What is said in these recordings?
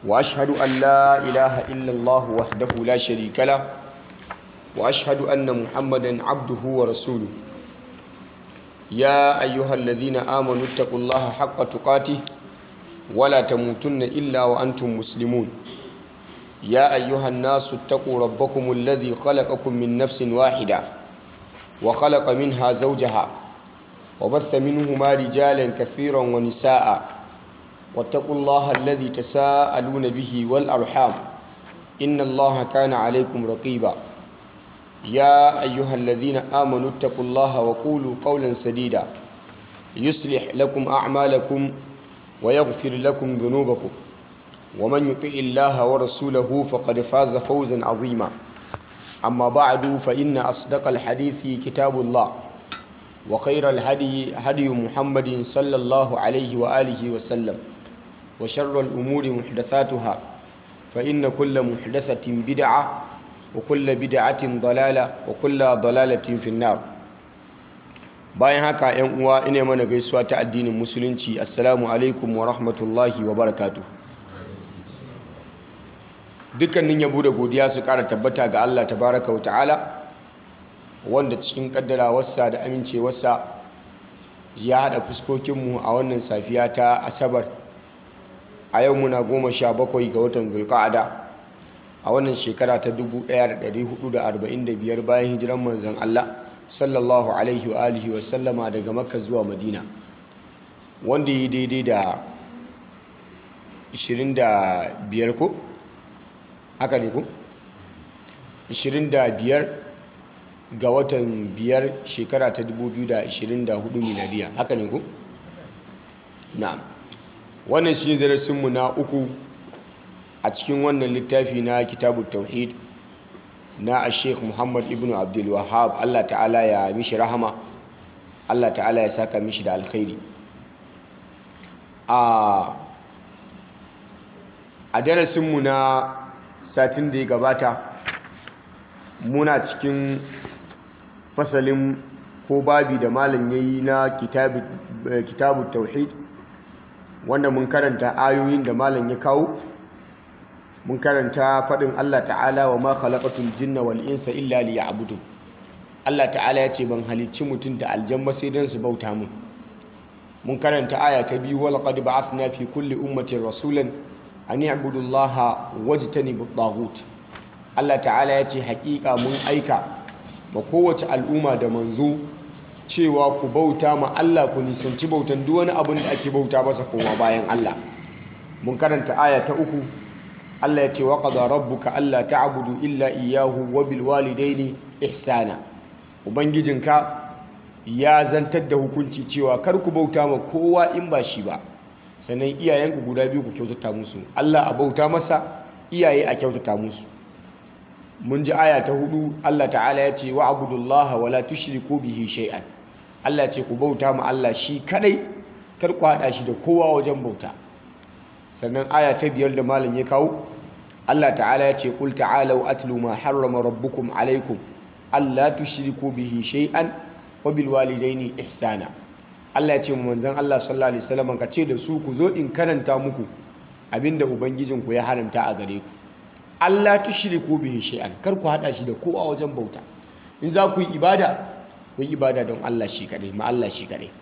وأشهد أن لا إله إلا الله وحده لا شريك له وأشهد أن محمدا عبده ورسوله يا أيها الذين آمنوا اتقوا الله حق تقاته ولا تموتن إلا وأنتم مسلمون يا أيها الناس اتقوا ربكم الذي خلقكم من نفس واحدة وخلق منها زوجها وبث منهما رجالا كثيرا ونساء واتقوا الله الذي تساءلون به والأرحام إن الله كان عليكم رقيبا يا أيها الذين آمنوا اتقوا الله وقولوا قولا سديدا يصلح لكم أعمالكم ويغفر لكم ذنوبكم ومن يطع الله ورسوله فقد فاز فوزا عظيما أما بعد فإن أصدق الحديث كتاب الله وخير الهدي هدي محمد صلى الله عليه وآله وسلم وشر الأمور محدثاتها فإن كل محدثة بدعة وكل بدعة ضلالة وكل ضلالة في النار bayan haka yan uwa ina mana gaisuwa ta addinin musulunci assalamu alaikum wa rahmatullahi wa barakatuh dukkanin yabo da godiya su kara tabbata ga Allah tabaraka wa ta'ala wanda cikin kaddarawarsa da amincewarsa ya hada fuskokinmu a wannan safiya ta asabar a yau muna goma sha bakwai ga watan zulka'ada a wannan shekara ta 1445 bayan hijiran manzon Allah sallallahu alaihi wa alihi wa sallama daga makka zuwa madina wanda yi daidai da 25 ko haka ne ko 25 ga watan biyar shekara ta 2024 miladiya haka ne ko na'am wannan shi darasinmu na uku a cikin wannan littafi na kitabu tauhid na a sheikh muhammad ibn abdul wahab allah ta'ala ya mishi rahama allah ta'ala ya saka mishi da alkhairi a darasinmu na satin da ya gabata muna cikin fasalin ko babi da malam ya yi na kitabu tauhid wanda mun karanta ayoyin da malam ya kawo mun karanta faɗin Allah ta'ala wa ma khalaqatul jinna wal insa illa liya'budun Allah ta'ala ya ce ban halicci mutum da aljanna sai dan su bauta mun mun karanta aya ta biyu wal qad ba'athna fi kulli ummatin rasulan an ya'budu Allah wajtanibu at Allah ta'ala ya ce haƙiƙa mun aika ma kowace al'umma da manzo cewa ku bauta ma Allah ku nisanci bautan duk wani abin da ake bauta masa koma bayan Allah mun karanta aya ta uku Allah ya ce wa qada rabbuka alla ta'budu illa iyyahu wa bil walidaini ihsana ubangijinka ya zantar da hukunci cewa kar ku bauta ma kowa in ba shi ba sannan iyayenku guda biyu ku kyautata musu Allah a bauta masa iyaye a kyautata musu mun ji aya ta hudu Allah ta'ala ya ce wa abudullaha wala tushriku bihi shay'an Allah ce ku bauta ma Allah shi kadai kar ku hada shi da kowa wajen bauta sannan aya ta biyar da malam ya kawo Allah ta'ala ya ce qul ta'alu atlu ma harrama rabbukum alaykum alla tushriku bihi shay'an wa bil walidaini ihsana Allah ya ce mu manzon Allah sallallahu alaihi wasallam ka ce da su ku zo in karanta muku abinda ubangijinku ya haramta a gare ku Allah tushriku bihi shay'an kar ku hada shi da kowa wajen bauta in za ku yi ibada ku yi ibada don Allah shi kadai ma Allah shi kadai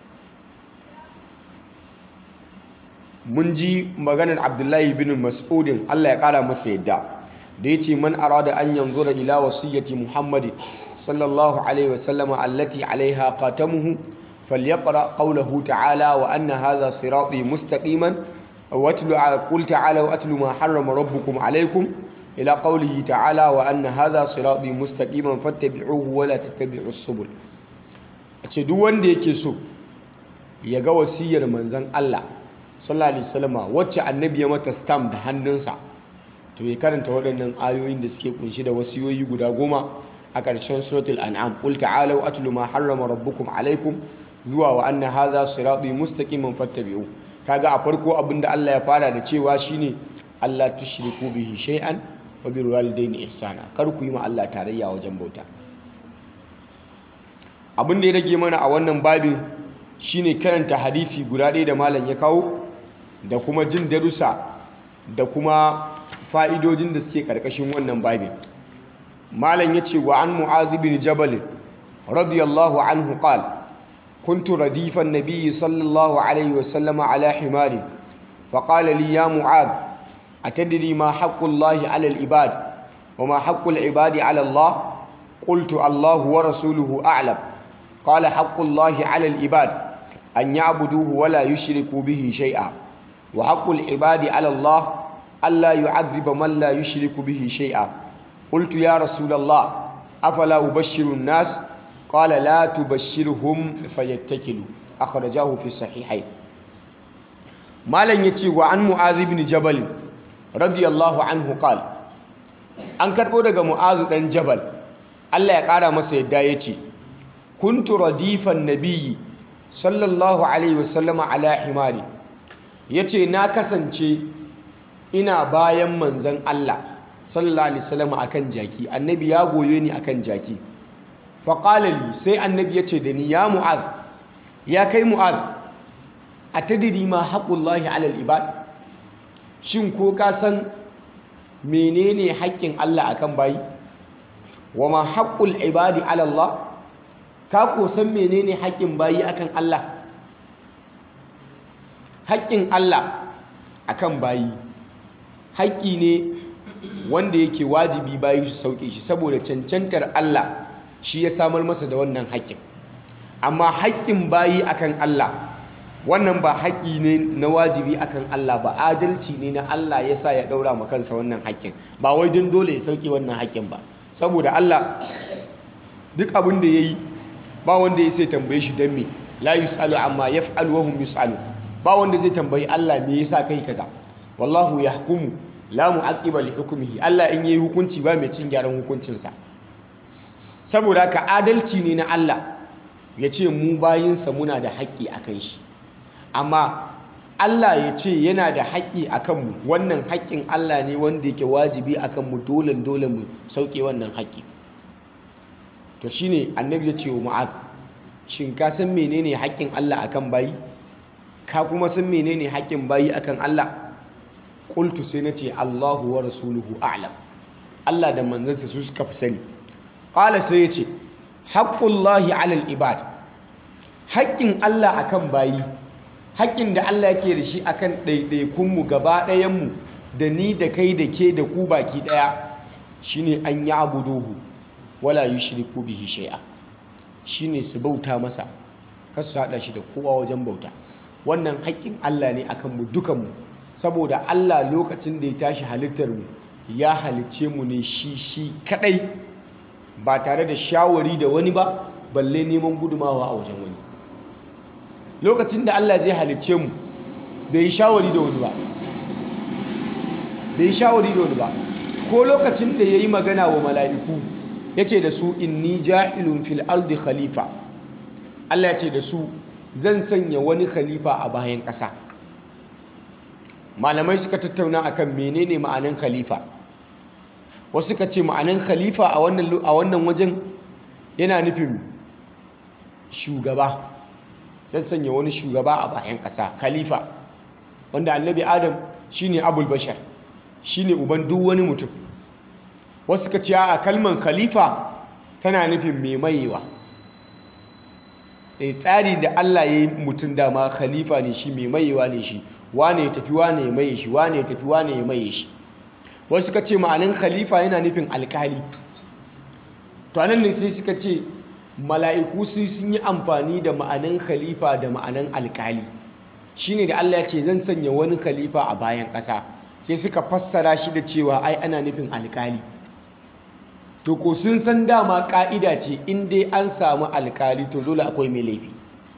mun ji maganar Abdullahi bin Mas'udin Allah ya kara masa yadda da yace man arada an yanzura ila wasiyyati Muhammad sallallahu alaihi wasallam allati alaiha qatamuhu falyaqra qawluhu ta'ala wa anna hadha sirati mustaqiman واتلو قل تعالوا اتلوا ما حرم ربكم عليكم إلى قوله تعالى وأن هذا صراطي مستقيما فاتبعوه ولا تتبعوا السبل ce duk wanda yake so ya ga wasiyar manzon Allah sallallahu alaihi wasallam wacce annabi ya mata stamp da hannunsa to ya karanta waɗannan ayoyin da suke kunshi da wasiyoyi guda goma a ƙarshen suratul an'am qul ta'alu atlu ma harrama rabbukum alaikum zuwa wa anna hadha sirati mustaqiman fattabi'u kaga a farko abinda Allah ya fara da cewa shine Allah tushriku bihi shay'an wa bil walidayni ihsana kar ku yi ma Allah tarayya wajen bauta abin da ya rage mana a wannan babin shine karanta hadisi guda ɗaya da malam ya kawo da kuma jin darussa da kuma fa'idojin da suke ƙarƙashin wannan babin malam ya ce wa an mu'azi bin jabal radiyallahu anhu qal kuntu radifan nabiyyi sallallahu alaihi wasallama ala himari فقال لي يا معاذ أتدري ما حق الله على العباد وما حق العباد على الله قلت الله ورسوله أعلم قال حق الله على العباد أن يعبدوه ولا يشركوا به شيئا وحق العباد على الله ألا يعذب من لا يشرك به شيئا قلت يا رسول الله أفلا أبشر الناس قال لا تبشرهم فيتكلوا أخرجاه في الصحيحين malam ya ce wa an mu'azi bin jabal radiyallahu anhu qal an karbo daga mu'azu dan jabal Allah ya kara masa yadda ya ce kuntu radifan nabiyyi sallallahu alaihi wasallama ala himari yace na kasance ina bayan manzon Allah sallallahu alaihi wasallama akan jaki annabi ya goye ni akan jaki faqala li sai annabi yace da ni ya mu'az ya kai mu'az a tadiri ma haƙullahi alal ibad shin ko ka san menene haƙƙin Allah akan bayi wa ma haƙƙul ibadi alallah ka ko san menene haƙƙin bayi akan Allah haƙƙin Allah akan bayi haƙƙi ne wanda yake wajibi bayi su sauke shi saboda cancantar Allah shi ya samar masa da wannan haƙƙin amma haƙƙin bayi akan Allah wannan ba haƙƙi ne na wajibi akan Allah ba adalci ne na Allah ya sa ya ɗaura ma kansa wannan haƙƙin ba wai don dole ya sauke wannan haƙƙin ba saboda Allah duk abin da ya yi ba wanda ya sai tambaye shi don me la yus'alu amma yaf'alu wa hum yus'alu ba wanda zai tambayi Allah me yasa kai kaza wallahu yahkumu la mu'aqqiba li hukmihi Allah in yayi hukunci ba mai cin gyaran hukuncinsa saboda ka adalci ne na Allah ya ce mu bayinsa muna da haƙƙi akan shi amma Allah ya ce yana da haƙƙi a kanmu wannan haƙƙin Allah ne wanda yake wajibi a kanmu dole dole mu sauke wannan haƙƙi to shine annabi ya ce wa mu'az shin ka san menene haƙƙin Allah akan bayi ka kuma san menene haƙƙin bayi akan Allah qultu sai nace Allahu wa rasuluhu a'lam Allah da manzansa su suka fi sani qala sai ya ce haqqullahi 'alal ibad haƙƙin Allah akan bayi haƙƙin da Allah yake da shi akan ɗaiɗaikunmu gaba ɗayanmu da ni da kai da ke da ku baki ɗaya shine an yi abuduhu wala yi shiriku bihi shai'a shine su bauta masa kar su haɗa shi da kowa wajen bauta wannan haƙƙin Allah ne akan mu dukanmu saboda Allah lokacin da ya tashi halittar mu ya halicce mu ne shi shi kaɗai ba tare da shawari da wani ba balle neman gudumawa a wajen wani lokacin da Allah zai halicce mu bai yi shawari da wani ba bai yi shawari da wani ba ko lokacin da ya yi magana wa mala'iku ya ce da su inni ja'ilun fil ardi khalifa Allah ya ce da su zan sanya wani khalifa a bayan ƙasa malamai suka tattauna akan menene ma'anin khalifa wasu suka ce ma'anin khalifa a wannan wajen yana nufin shugaba zan sanya wani shugaba a bayan ƙasa khalifa wanda annabi adam shine abul bashar shine uban duk wani mutum wasu ka ce a kalman khalifa tana nufin mai mayewa e tsari da Allah ya yi mutum dama khalifa ne shi mai mayewa ne shi wane ya tafi wane ya maye shi wane ya tafi wane ya maye shi wasu ka ce ma'anin khalifa yana nufin alkali to anan ne sai suka ce mala'iku sai sun yi amfani da ma'anin khalifa da ma'anin alkali shine da Allah ya ce zan sanya wani khalifa a bayan ƙasa sai suka fassara shi da cewa ai ana nufin alkali to ko sun san dama ƙa'ida ce in dai an samu alkali to dole akwai mai laifi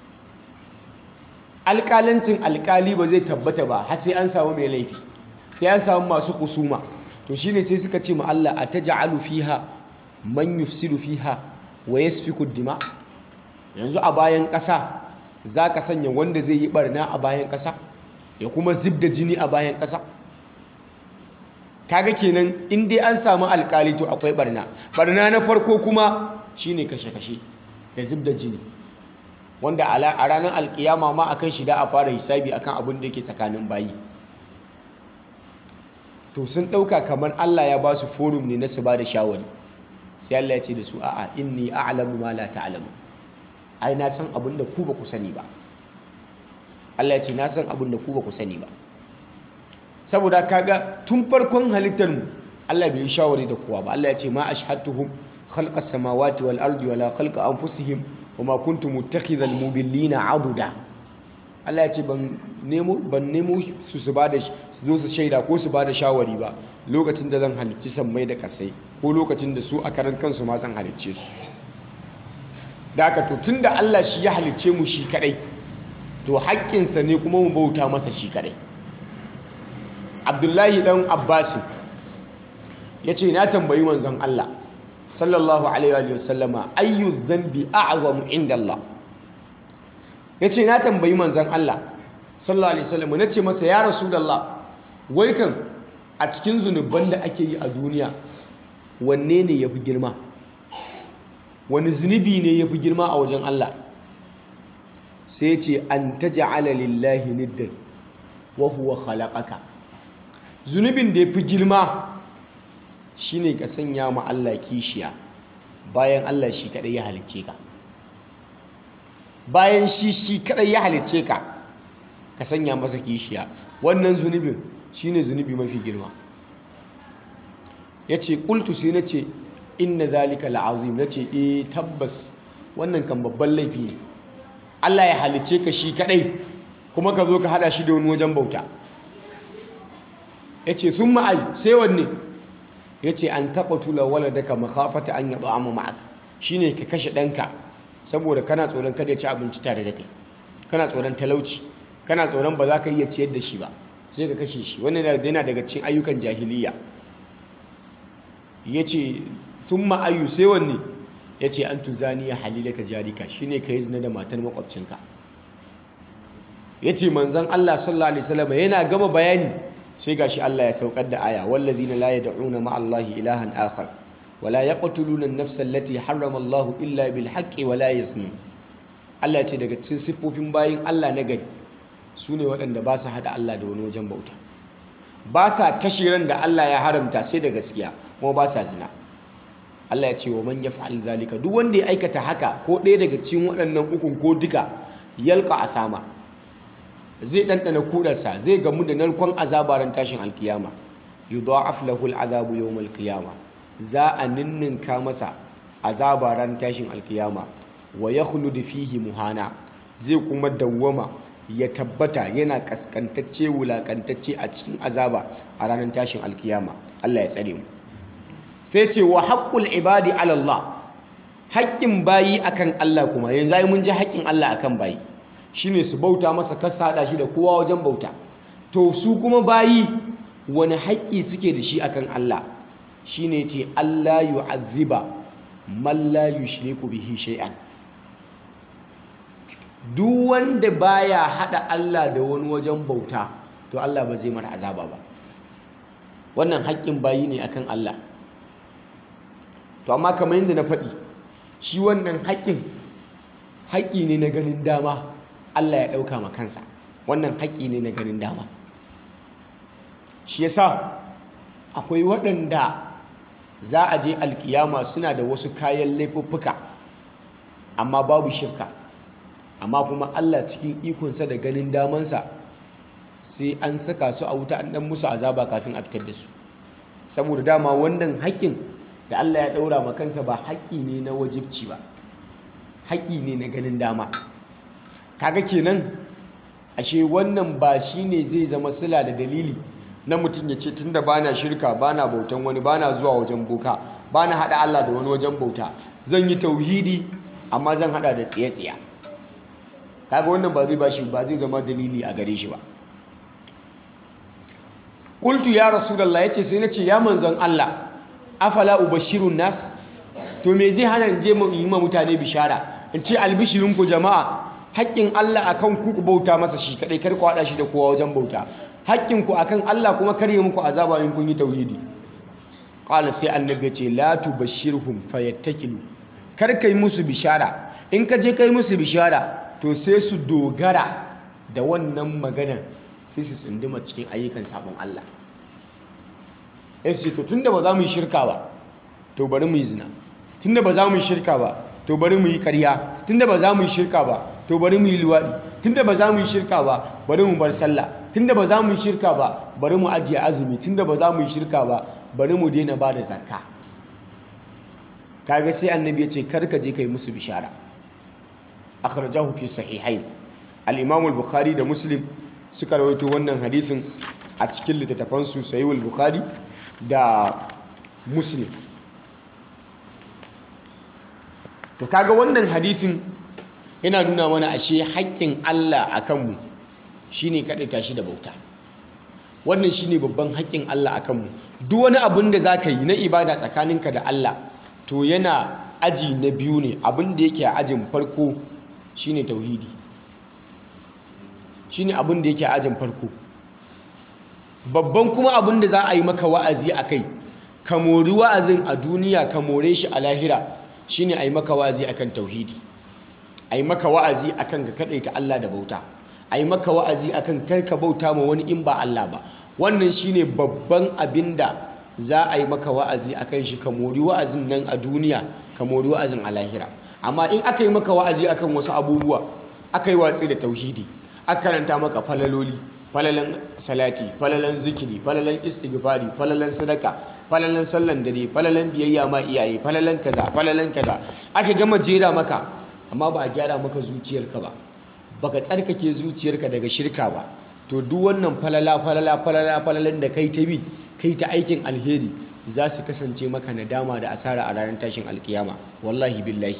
alkalancin alkali ba zai tabbata ba har sai an samu mai laifi sai an samu masu kusuma to shine sai suka ce ma Allah ataj'alu fiha man yufsidu fiha wa yasfiku dima yanzu a bayan ƙasa za ka sanya wanda zai yi barna a bayan ƙasa ya kuma zub da jini a bayan ƙasa kaga kenan in dai an samu alkali to akwai barna barna na farko kuma shine kashe-kashe da zub da jini wanda a ranar alkiyama ma akan shi da a fara hisabi akan abin da yake tsakanin bayi to sun ɗauka kamar Allah ya ba su forum ne na su ba da shawari sai Allah ya ce da su a'a inni a'lamu ma la ta'lamu ai na san abin da ku ba ku sani ba Allah ya ce na san abin da ku ba ku sani ba saboda kaga tun farkon halittar mu Allah bai yi shawari da kowa ba Allah ya ce ma ashhadtuhum khalqa samawati wal ardi wala khalqa anfusihim wama kuntu muttakhidhal mudillina aduda Allah ya ce ban nemo ban nemo su su bada su zo su shaida ko su bada shawari ba lokacin da zan halicci sammai da kasai ko lokacin da su a karan kansu ma zan halicce su da haka to tunda Allah shi ya halicce mu shi kadai to haƙƙinsa ne kuma mu bauta masa shi kadai Abdullahi dan Abbas ya ce na tambayi manzon Allah sallallahu alaihi wa sallama ayyu dhanbi a'zamu inda Allah ya ce na tambayi manzon Allah sallallahu alaihi wa sallama na ce masa ya rasulullah wai kan a cikin zunuban da ake yi a duniya wanne ne ya fi girma wani zunubi ne ya fi girma a wajen Allah sai ce an ta ja'ala lillahi niddan wa huwa khalaqaka zunubin da ya fi girma shine ka sanya ma Allah kishiya bayan Allah shi kadai ya halicce ka bayan shi shi kadai ya halicce ka ka sanya masa kishiya wannan zunubin shine zunubi mafi girma yace qultu sai nace inna zalika la'azim nace eh tabbas wannan kan babban laifi ne Allah ya halicce ka shi kadai kuma ka zo ka hada shi da wani wajen bauta yace thumma ay sai wanne yace an taqatula waladaka makhafata an yad'ama ma'ak shine ka kashe danka saboda kana tsoron kada ya ci abinci tare da kai kana tsoron talauci kana tsoron ba za ka iya ciyar da shi ba sai ka kashe shi wannan yana daga cikin ayyukan jahiliya yace thumma ayu sai wanne yace an tuzani ya halilaka jarika shine kai zina da matar makwabcinka yace manzon Allah sallallahu alaihi wasallam yana gama bayani sai gashi Allah ya saukar da aya wallazina la yad'una ma Allahi ilahan akhar wala yaqtuluna an-nafsa allati harrama Allah illa bil haqqi wala yaznun Allah ya ce daga cikin siffofin bayin Allah na gari sune waɗanda ba su hada Allah da wani wajen bauta ba sa kashe ran da Allah ya haramta sai da gaskiya kuma ba sa zina Allah ya ce wa man yaf'al zalika duk wanda ya aikata haka ko ɗaya daga cikin waɗannan ukun ko duka yalqa asama zai ɗanɗana kudarsa zai gamu da narkon azabaran tashin alkiyama yudha'af lahu al'adabu yawm alkiyama za a ninninka masa azabaran tashin alkiyama wa yakhlud fihi muhana zai kuma dawwama ya tabbata yana kaskantacce wulakantacce a cikin azaba a ranar tashin alkiyama Allah ya tsare mu sai ce wa haqqul ibadi ala Allah haƙƙin bayi akan Allah kuma yanzu ai mun ji haƙƙin Allah akan bayi shine su bauta masa kar hada shi da kowa wajen bauta to su kuma bayi wani haƙƙi suke da shi akan Allah shine ce Allah yu'azziba man la yushriku bihi shay'an duk wanda baya hada Allah da wani wajen bauta to Allah ba zai mara azaba ba wannan haƙƙin bayi ne akan Allah to amma kamar yadda na faɗi shi wannan haƙƙin haƙƙi ne na ganin dama Allah ya ɗauka ma kansa wannan haƙƙi ne na ganin dama shi yasa akwai waɗanda za a je alkiyama suna da wasu kayan laifuffuka amma babu shirka amma kuma Allah cikin ikonsa da ganin damansa sai an saka su a wuta an ɗan musu azaba kafin a fitar da su saboda dama wannan haƙƙin da Allah ya ɗaura ma kansa ba haƙƙi ne na wajibci ba haƙƙi ne na ganin dama kaga kenan ashe wannan ba shine zai zama sila da dalili na mutum ya ce tunda bana shirka bana bautan wani bana zuwa wajen boka bana hada Allah da wani wajen bauta zan yi tauhidi amma zan hada da tsiye-tsiye kaga wannan ba zai bashi ba zai zama dalili a gare shi ba qultu ya rasulullah yace sai nace ya manzon Allah afala ubashirun nas to me zai hana in je mu yi ma mutane bishara in ce albishirinku jama'a haƙƙin Allah akan ku ku bauta masa shi kadai kar ku hada shi da kowa wajen bauta haƙƙin ku akan Allah kuma kar ya muku azaba in kun yi tauhidi qala sai annabi ce la tubashshirhum fayattakilu kar kai musu bishara in ka je kai musu bishara to sai su dogara da wannan maganar sai su tsunduma cikin ayyukan sabon Allah ya ce to tunda ba za mu yi shirka ba to bari mu yi zina tunda ba za mu yi shirka ba to bari mu yi karya tunda ba za mu yi shirka ba to bari mu yi luwaɗi tunda ba za mu yi shirka ba bari mu bar sallah tunda ba za mu yi shirka ba bari mu ajiye azumi tunda ba za mu yi shirka ba bari mu daina ba da zakka kaga sai annabi ya ce kar ka je kai musu bishara akhrajahu fi sahihain al-imam al-bukhari da muslim suka rawaito wannan hadisin a cikin littattafan su sahih al-bukhari da muslim to kaga wannan hadisin yana nuna mana ashe haƙƙin Allah akan mu shine kaɗaita shi da bauta wannan shine babban haƙƙin Allah akan mu duk wani abin da zaka yi na ibada tsakaninka da Allah to yana aji na biyu ne abin da yake a ajin farko shine tauhidi shine abin da yake a ajin farko babban kuma abin da za a yi maka wa'azi a kai ka mori wa'azin a duniya ka more shi a lahira shine a yi maka wa'azi akan tauhidi a yi maka wa'azi akan ka kaɗaita Allah da bauta a yi maka wa'azi akan kar ka bauta ma wani in ba Allah ba wannan shine babban abin da za a yi maka wa'azi akan shi ka mori wa'azin nan a duniya ka mori wa'azin a lahira amma in aka yi maka wa'azi akan wasu abubuwa aka yi watsi da tauhidi aka karanta maka falaloli falalan salati falalan zikiri falalan istighfari falalan sadaka falalan sallan dare falalan biyayya ma iyaye falalan kaza falalan kaza aka gama jera maka amma ba a gyara maka zuciyarka ba baka tsarkake zuciyarka daga shirka ba to duk wannan falala falala falala falalan da kai ta bi kai ta aikin alheri za su kasance maka nadama da asara a ranar tashin alkiyama wallahi billahi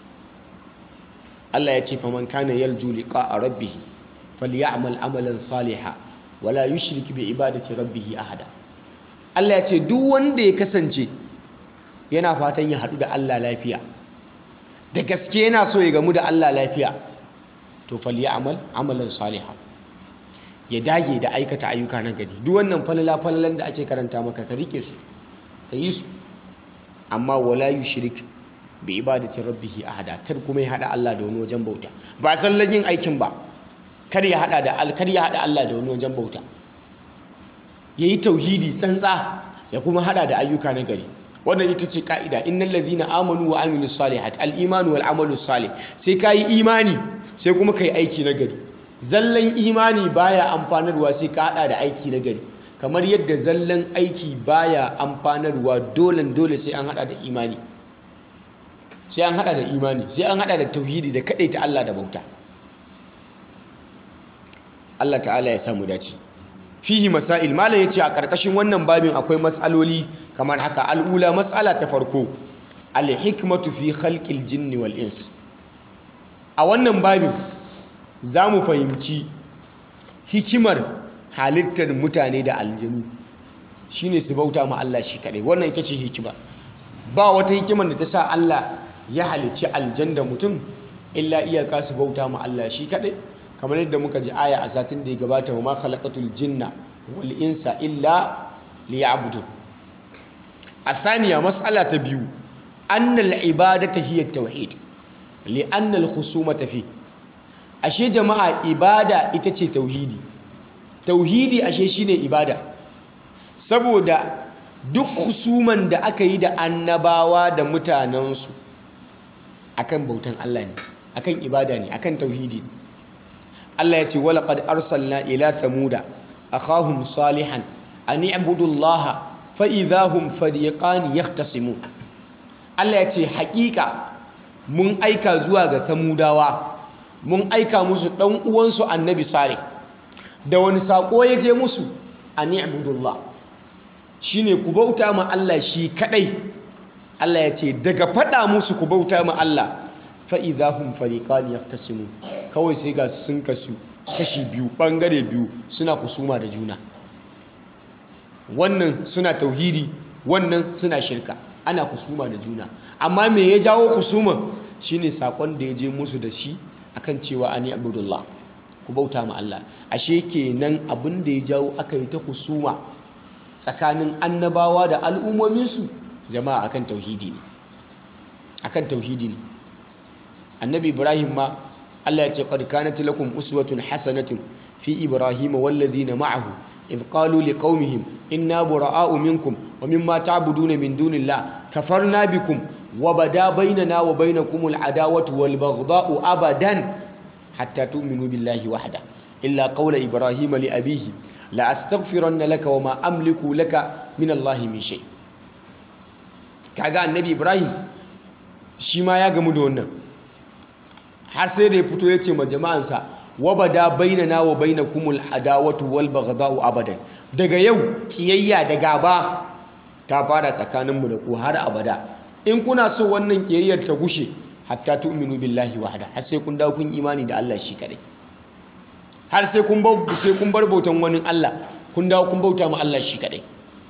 Allah ya ce faman kana yarju liqa'a rabbih falyamal amalan saliha wala yushrik bi ibadati rabbih ahada Allah ya ce duk wanda ya kasance yana fatan ya haɗu da Allah lafiya da gaske yana so ya gamu da Allah lafiya to falyamal amalan saliha ya dage da aikata ayyuka na gari duk wannan falala falalan da ake karanta maka ka rike su ka yi su amma wala yushrik bi ibadati rabbih ahada kar kuma ya hada Allah da wani wajen bauta ba sallan yin aikin ba kar ya hada da kar ya hada Allah da wani wajen bauta yayi tauhidi tsantsa ya kuma hada da ayyuka na gari wannan ita ce ka'ida innal ladhina amanu wa amilus salihat al imanu wal amalu salih sai kai imani sai kuma kai aiki na gari zallan imani baya amfanarwa sai ka hada da aiki na gari kamar yadda zallan aiki baya amfanarwa dole dole sai an hada da imani sai an hada da imani sai an hada da tauhidi da ta Allah da bauta Allah ta'ala ya samu dace fihi masail malam yace a karkashin wannan babin akwai matsaloli kamar haka al'ula matsala ta farko al-hikmatu fi khalqil jinni wal ins a wannan babin zamu fahimci hikimar halittar mutane da aljanu shine su bauta ma Allah shi kadai wannan ita ce hikima ba wata hikimar da ta sa Allah ya halicci aljan da mutum illa iyaka su bauta ma Allah shi kadai kamar yadda muka ji aya a satin da ya gabata wa ma khalaqatul jinna wal insa illa liya'budun الثانية مسألة تبيو أن العبادة هي التوحيد لأن الخصومة فيه أشي جماعة إبادة إتشي توحيدي توحيدي أشي شيني إبادة saboda duk husuman da aka yi da annabawa da mutanensu akan bautan Allah ne akan ibada ne akan tauhidi ne Allah ya ce walaqad arsalna ila thamuda akhahum salihan an i'budu Allah fa idahum fariqan yahtasimun Allah ya ce haƙiƙa mun aika zuwa ga samudawa mun aika musu dan uwansu annabi salih da wani sako ya je musu an i'budu Allah shine ku bauta ma Allah shi kadai Allah ya ce daga fada musu ku bauta ma Allah fa idahum fariqan yahtasimun kawai sai ga sun kasu kashi biyu bangare biyu suna kusuma da juna wannan suna tauhidi wannan suna shirka ana kusuma da juna amma me ya jawo kusuma shine sakon da ya je musu da shi akan cewa ani abdullah ku bauta ma Allah ashe kenan abin da ya jawo aka yi ta kusuma tsakanin annabawa da al'ummominsu jama'a akan tauhidi ne akan tauhidi ne annabi ibrahim ma Allah ya ce qad kanat lakum uswatun hasanatun fi ibrahim wal ladina ma'ahu idh qalu liqaumihim inna bura'a'u minkum wa mimma ta'buduna min dunillah kafarna bikum wa bada bainana wa bainakum al'adawatu wal baghdha'u abadan hatta tu'minu billahi wahda illa qawla ibrahima li abihi la astaghfiranna laka wa ma amliku laka min allahi min shay kaga annabi ibrahim shi ma ya gamu da wannan har sai da ya fito ya ce ma jama'ansa wabada bainana wa bainakumul adawatu wal baghdha'u abadan daga yau kiyayya da gaba ta fara tsakaninmu da ku har abada in kuna so wannan kiyayyar ta gushe hatta tu'minu billahi wahda har sai kun dawo kun imani da Allah shi kadai har sai kun bar sai kun bar bautan wani Allah kun dawo kun bauta ma Allah shi kadai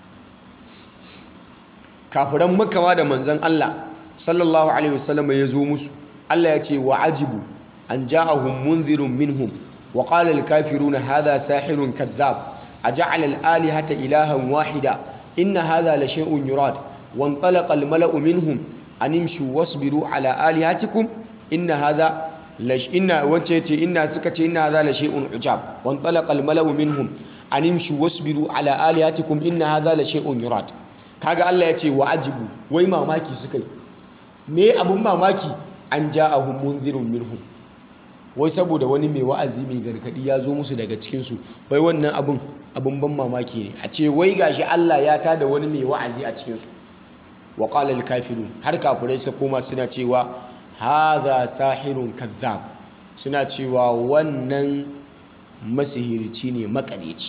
kafiran makka da manzon Allah sallallahu alaihi wasallam ya zo musu Allah ya ce wa ajibu an ja'ahum munzirun minhum wa qala al-kafiruna hadha sahirun kadhab aja'ala al-alihata ilahan wahida inna hadha la shay'un yurad wa intalaqa al-mala'u minhum an imshu wasbiru ala alihatikum inna hadha lash inna wace ce inna suka ce inna hadha la shay'un ujab wa intalaqa al-mala'u minhum an imshu wasbiru ala alihatikum inna hadha la shay'un yurad kaga Allah ya ce wa ajibu wai mamaki suka yi me abun mamaki an ja'ahum munzirun minhum wai saboda wani mai wa'azi mai gargadi ya zo musu daga cikin su wai wannan abun abun ban mamaki ne a ce wai gashi Allah ya tada wani mai wa'azi a cikin su wa qala al-kafirun har kafirai suka koma suna cewa hadha sahirun kazzab suna cewa wannan masihirci ne makareci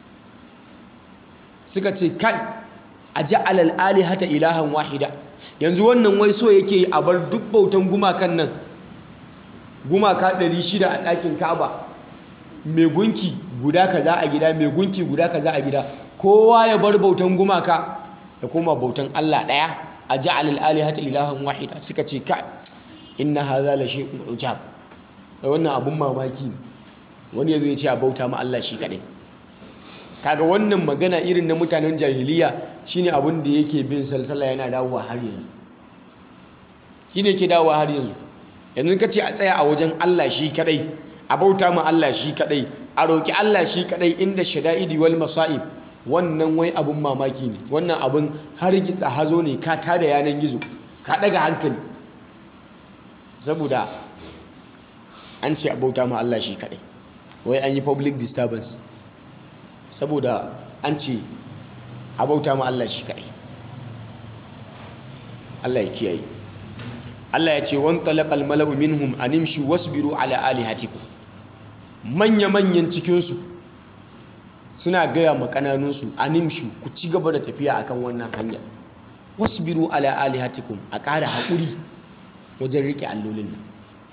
suka ce kai aja'al al-alihata ilahan wahida yanzu wannan wai so yake a bar duk bautan gumakan nan gumaka 600 a ɗakin ka'aba mai gunki guda kaza a gida mai gunki guda kaza a gida kowa ya bar bautan gumaka da kuma bautan Allah ɗaya a ja'al al-alihata ilahan wahida suka ce ka inna hadha la shay'un ujab wannan abun mamaki ne wani yazo ya ce a bauta ma Allah shi kadai kaga wannan magana irin na mutanen jahiliya shine abin da yake bin salsala yana dawowa har yanzu shine yake dawowa har yanzu yanzu kace a tsaya a wajen Allah shi kadai a bauta ma Allah shi kadai a roki Allah shi kadai inda shada'idi wal masa'ib wannan wai abun mamaki ne wannan abun har gitsa hazo ne ka tada yanan gizo ka daga hankali saboda an ce a bauta ma Allah shi kadai wai an yi public disturbance saboda an ce a bauta ma Allah shi kaɗai Allah ya kiyaye Allah ya ce wan talaqal mala'u minhum animshu wasbiru ala alihatikum manya manyan cikin su suna gaya ma kananun su animshu ku ci gaba da tafiya akan wannan hanya wasbiru ala alihatikum a ƙara haƙuri wajen rike allolin nan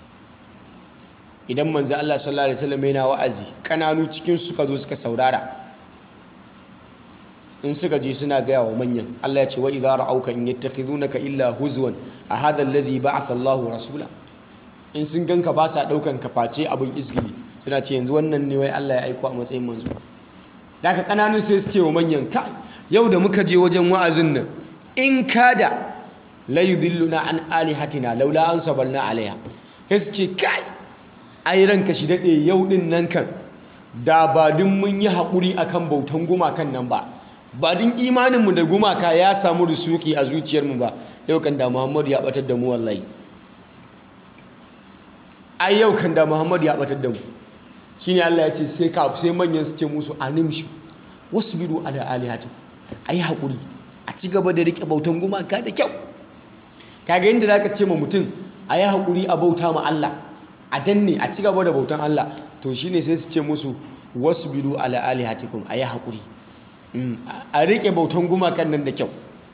idan manzo Allah sallallahu alaihi wasallam yana wa'azi kananu cikin su suka zo suka saurara in suka je suna gaya wa manyan Allah ya ce wa idza ra'auka in yattakhidunaka illa huzwan a hadha alladhi ba'atha Allahu rasula in sun ganka ba sa daukan ka face abin isgili suna ce yanzu wannan ne wai Allah ya aiko a matsayin manzo daga kananun sai su ce wa manyan ka yau da muka je wajen wa'azin nan in kada la yudilluna an alihatina laula an sabalna alaiha sai su ce kai ai ranka shi dade yau din nan kan da ba din mun yi haƙuri akan bautan gumakan nan ba ba din imaninmu da gumaka ya samu rusuki a zuciyarmu ba yau kan da muhammadu ya batar da mu wallahi ai yau kan da muhammadu ya batar da mu shine Allah ya ce sai ka sai manyan su ce musu animshu wasbiru ala alihati ai hakuri a ci gaba da rike bautan gumaka da kyau kaga inda zaka ce ma mutum ayi hakuri a bauta ma Allah a danne a ci gaba da bautan Allah to shine sai su ce musu wasbiru ala alihatikum ayi hakuri a riƙe bautan gumakan nan da kyau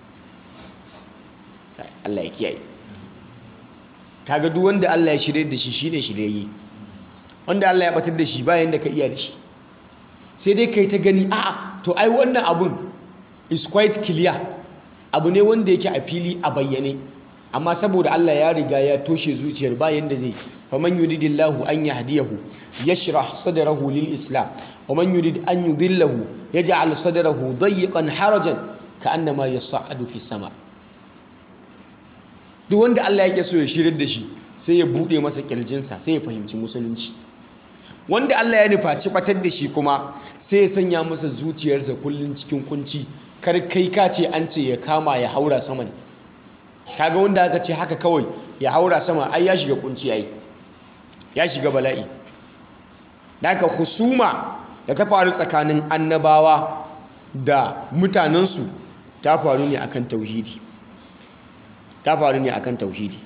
Allah ya kiyaye kaga duk wanda Allah ya shirye da shi shine shiryayye wanda Allah ya batar da shi bayan da ka iya da shi sai dai kai ta gani a'a to ai wannan abun is quite clear abu ne wanda yake a fili a bayyane amma saboda Allah ya riga ya toshe zuciyar bayan da zai faman yuridillahu an yahdiyahu yashrah sadrahu lil islam ومن يريد أن يضله يجعل صدره ضيقا حرجا كأنما يصعد في السماء duk wanda Allah yake so ya shirar da shi sai ya bude masa kirjinsa sai ya fahimci musulunci wanda Allah ya nufaci batar da shi kuma sai ya sanya masa zuciyarsa kullum cikin kunci kar kai ka ce an ce ya kama ya haura sama ne kaga wanda aka ce haka kawai ya haura sama ai ya shiga kunci ai ya shiga bala'i da aka husuma da ta faru tsakanin annabawa da mutanensu ta faru ne akan tauhidi ta faru ne akan tauhidi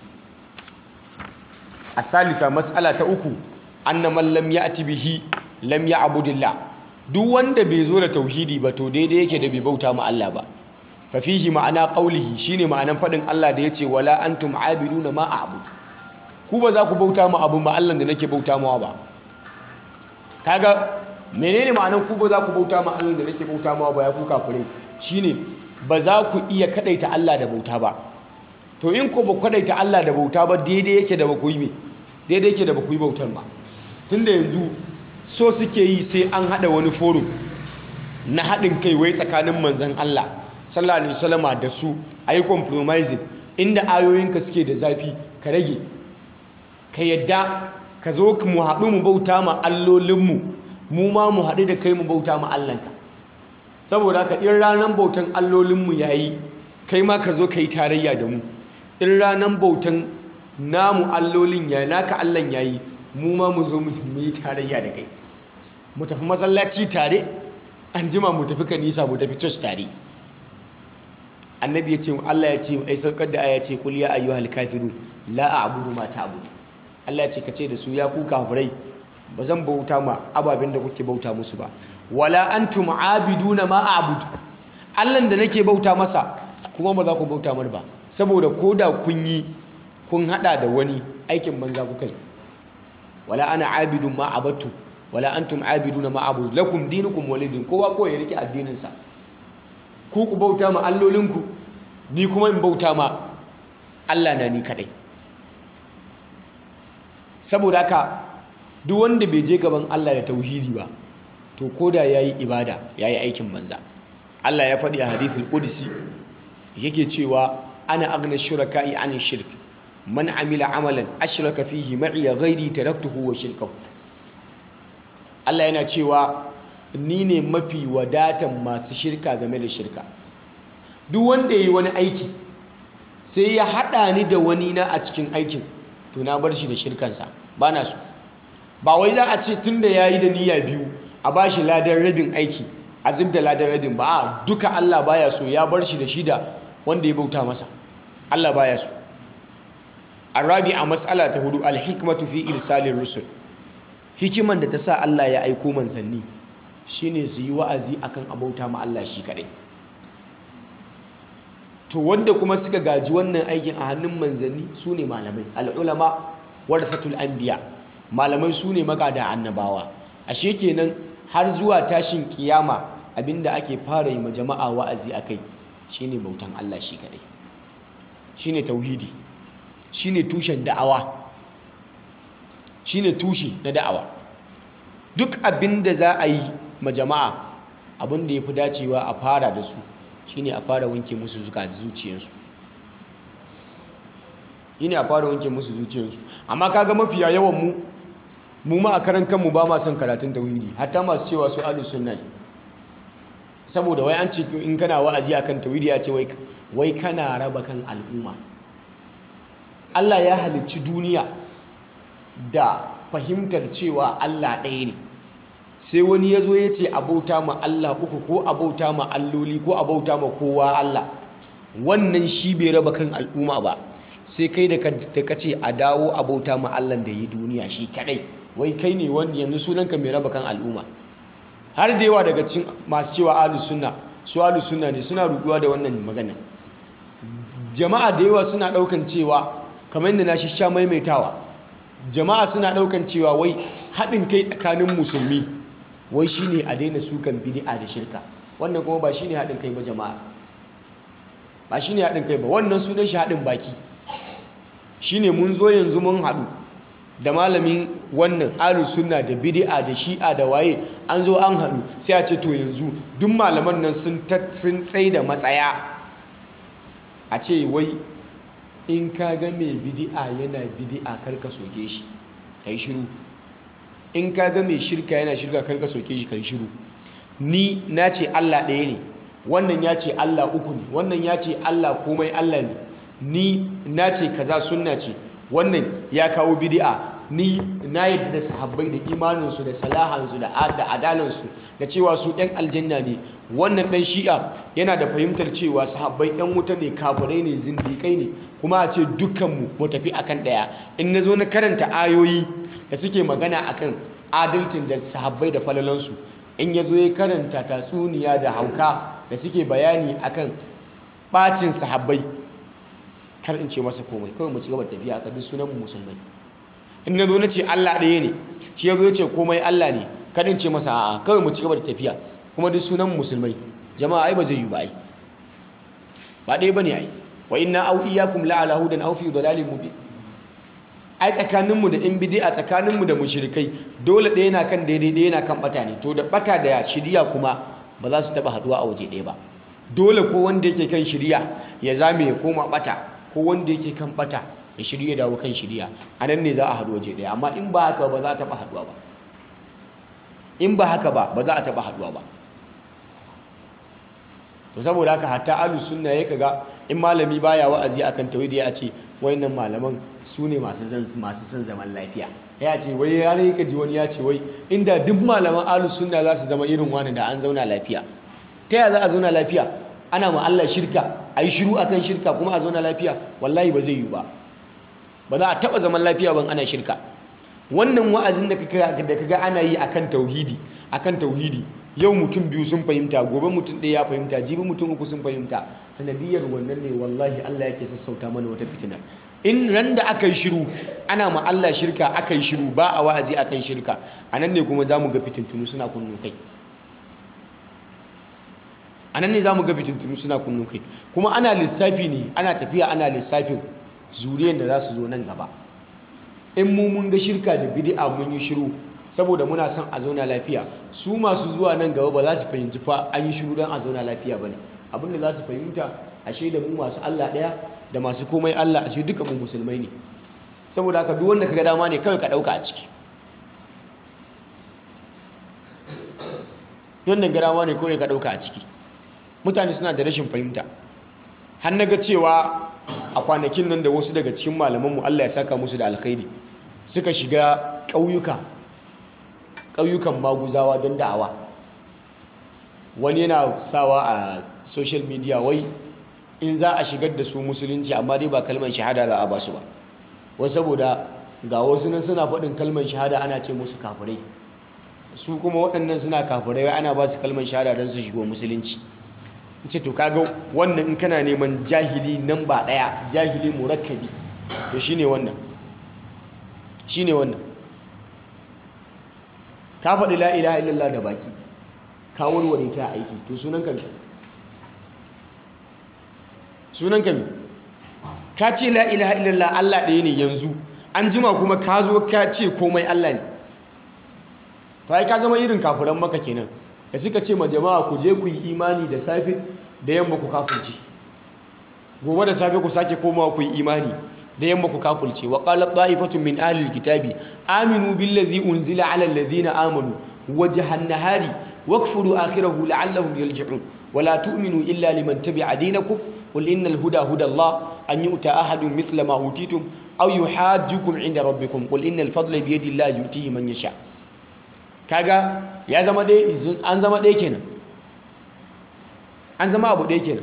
a salisa matsala ta uku annaman lam ya'ti bihi lam ya'budillah duk wanda bai zo da tauhidi ba to daidai yake da bai bauta ma Allah ba fa fihi ma'ana qaulihi shine ma'anan fadin Allah da yace wala antum abiduna ma a'bud ku ba za ku bauta ma abun ba Allah da nake bauta mawa ba kaga menene ma'anan ku ba za ku bauta ma Allah da nake bauta mawa ba ya ku kafirai shine ba za ku iya kadaita Allah da bauta ba to in ko ba kadaita Allah da bauta ba daidai yake da ba ku yi me daidai yake da ba ku yi bautar ba tunda yanzu so suke yi sai an hada wani forum na haɗin kai wai tsakanin manzan Allah sallallahu alaihi wasallama da su ayi compromising inda ayoyinka suke da zafi ka rage ka yadda ka zo mu haɗu mu bauta ma allolinmu mu ma mu haɗu da kai mu bauta ma Allahnka saboda ka in ranar bautan allolinmu yayi kai ma ka zo ka yi tarayya da mu in ranar bautan namu allolin yayi naka Allahn yayi mu ma mu zo mu yi tarayya da kai mu tafi masallaci tare an jima mu tafi kanisa mu tafi church tare annabi ya ce Allah ya ce ai saukar da aya ce kul ya ayyuhal kafirun la a'budu ma ta'budu Allah ya ce kace da su ya ku kafirai ba zan bauta ma ababen da kuke bauta musu ba wala antum abiduna ma a'budu Allah da nake bauta masa kuma ba za ku bauta mar ba saboda koda kun yi kun hada da wani aikin banza kuka yi wala ana abidun ma abattu wala antum abiduna ma abudu lakum dinukum walidin kowa ko ya rike addinin sa ku ku bauta ma allolinku ni kuma in bauta ma Allah na ni kadai saboda haka duk wanda bai je gaban Allah da tauhidi ba to koda yayi ibada yayi aikin banza Allah ya faɗi a hadithul qudsi yake cewa ana aghna shuraka'i an shirk man amila amalan ashraka fihi ma'i ghairi taraktuhu wa shirkahu Allah yana cewa ni ne mafi wadatan masu shirka game da shirka duk wanda yayi wani aiki sai ya hada ni da wani na a cikin aikin to na bar shi da shirkansa ba na so ba wai za a ce tunda yayi da niyya biyu a bashi ladan rabin aiki a zubda ladan rabin ba a duka Allah baya so ya bar shi da shida wanda ya bauta masa Allah baya so arabi a matsala ta hudu alhikmatu fi irsalin rusul hikiman da ta sa Allah ya aiko manzanni shine su yi wa'azi akan abauta ma Allah shi kadai to wanda kuma suka gaji wannan aikin a hannun manzanni su ne malamai al'ulama warathatul anbiya malamai su ne magada annabawa ashe kenan har zuwa tashin kiyama abinda ake fara yi ma jama'a wa'azi akai shine bautan Allah shi kadai shine tauhidi shine tushen da'awa shine tushe na da'awa duk abinda za a yi ma jama'a abinda yafi dacewa a fara da su shine a fara wanke musu zuka zuciyarsu shine a fara wanke musu zuciyarsu amma kaga mafiya yawan mu mu ma a karan kanmu ba ma son karatun tauhidi hatta masu cewa su ahlus sunna ne saboda wai an ce in kana wa'azi akan tauhidi ya ce wai kana raba kan al'umma Allah ya halicci duniya da fahimtar cewa Allah ɗaya ne sai wani ya zo ya ce abauta ma Allah uku ko abauta ma alloli ko abauta ma kowa Allah wannan shi bai raba kan al'umma ba sai kai da ka ce a dawo abauta ma Allah da yi duniya shi kadai wai kai ne wanda yanzu sunanka mai raba kan al'umma har da yawa daga cikin masu cewa ahlus sunna su ahlus sunna ne suna ruduwa da wannan magana jama'a da yawa suna daukan cewa kamar yadda na shi sha maimaitawa jama'a suna daukan cewa wai haɗin kai tsakanin musulmi wai shine a daina sukan bid'a da shirka wannan kuma ba shine haɗin kai ba jama'a ba shine haɗin kai ba wannan sunan shi haɗin baki shine mun zo yanzu mun haɗu da malamin wannan ahlus sunna da bid'a da shi'a da waye an zo an haɗu sai a ce to yanzu duk malaman nan sun sun tsai da matsaya a ce wai in ka ga mai bid'a yana bid'a karka soke shi kai shiru in ka ga mai shirka yana shirka karka soke shi kai shiru ni na ce Allah ɗaya ne wannan ya ce Allah uku ne wannan ya ce Allah komai Allah ne ni na ce kaza sunna ce wannan ya kawo bid'a ni na yadda da sahabbai da imaninsu da salahansu da adalansu da cewa su ɗan aljanna ne wannan ɗan shi'a yana da fahimtar cewa sahabbai ɗan wuta ne kafirai ne zindiƙai ne kuma a ce dukkanmu mu tafi akan ɗaya in na zo na karanta ayoyi da suke magana akan adalcin da sahabbai da falalansu in ya zo ya karanta tatsuniya da hauka da suke bayani akan ɓacin sahabbai kar in ce masa komai kawai mu ci gaba da tafiya aka duk sunan musulmai in na zo na ce Allah ɗaya ne shi ya zo ya ce komai Allah ne kar in ce masa a'a kawai mu ci gaba da tafiya kuma duk sunan musulmai jama'a ai ba zai yi ba ai ba ɗaya bane ai wa inna au iyyakum la ala hudan aw fi dalalin mubin ai tsakaninmu da in bid'a tsakaninmu da mushrikai dole ɗaya yana kan daidai ɗaya yana kan bata ne to da bata da shiriya kuma ba za su taba haduwa a waje ɗaya ba dole ko wanda yake kan shiriya ya zame ya koma bata ko wanda yake kan bata ya shirya dawo kan shiriya a nan ne za a haɗu waje ɗaya amma in ba haka ba za a taɓa haɗuwa ba in ba haka ba ba za a taɓa haɗuwa ba to saboda haka hatta ahlus sunna ya kaga in malami baya wa'azi akan tauhidi ya ce wayannan malaman su ne masu masu son zaman lafiya ya ce wai ya ne kaji wani ya ce wai inda duk malaman ahlus sunna za su zama irin wani da an zauna lafiya ta yaya za a zauna lafiya ana ma Allah shirka a yi shiru akan shirka kuma a zauna lafiya wallahi ba zai yi ba ba za a taɓa zaman lafiya ban ana shirka wannan wa'azin da kaga ana yi akan tauhidi akan tauhidi yau mutum biyu sun fahimta gobe mutum ɗaya ya fahimta jibi mutum uku sun fahimta sanadiyar wannan ne wallahi Allah yake sassauta mana wata fitina in ran da aka yi shiru ana ma Allah shirka aka yi shiru ba a wa'azi akan shirka a nan ne kuma za mu ga fitintunu suna kunnu kai a nan ne za mu ga fitintunu suna kunnu kai kuma ana lissafi ne ana tafiya ana lissafin zuriyar da za su zo nan gaba in mu mun ga shirka da bid'a mun yi shiru saboda muna son a zauna lafiya su masu zuwa nan gaba ba za su fahimci fa an yi shiru don a zauna lafiya ba ne abinda za su fahimta ashe da mu masu Allah ɗaya da masu komai Allah ashe duka mu musulmai ne saboda haka duk wanda ka ga dama ne kawai ka ɗauka a ciki wannan ga dama ne kawai ka ɗauka a ciki mutane suna da rashin fahimta har na ga cewa a kwanakin nan da wasu daga cikin malamanmu Allah ya saka musu da alkhairi suka shiga ƙauyuka ƙauyukan maguzawa don da'awa wani yana sawa a social media wai in za a shigar da su musulunci amma dai ba kalmar shahada za a ba su ba wasu saboda ga wasu nan suna faɗin kalmar shahada ana ce musu kafirai su kuma waɗannan suna kafirai wai ana ba su kalmar shahada don su shigo musulunci ce to kaga wannan in kana neman jahili nan ba ɗaya jahili murakkabi to shine wannan shine wannan ka faɗi la ilaha illallah da baki ka warware ta aiki to sunan ka sunan ka ka ce la ilaha illallah Allah ɗaya ne yanzu an jima kuma ka zo ka ce komai Allah ne to ai ka zama irin kafiran maka kenan da suka ce ma jama'a ku je ku yi imani da safe da yamma ku kafirce gobe da safe ku sake komawa ku yi imani da yamma ku kafirce wa qalat ta'ifatun min ahli alkitabi aminu billazi unzila ala alladhina amanu wajhan nahari wakfuru akhirahu la'allahum yarji'un ولا تؤمنوا إلا لمن تبع دينكم قل إن الهدى هدى الله أن يؤتى أحد مثل ما أوتيتم أو يحاجكم عند ربكم قل إن الفضل بيد الله يؤتيه من يشاء kaga ya zama dai an zama ɗaya kenan an zama abu ɗaya kenan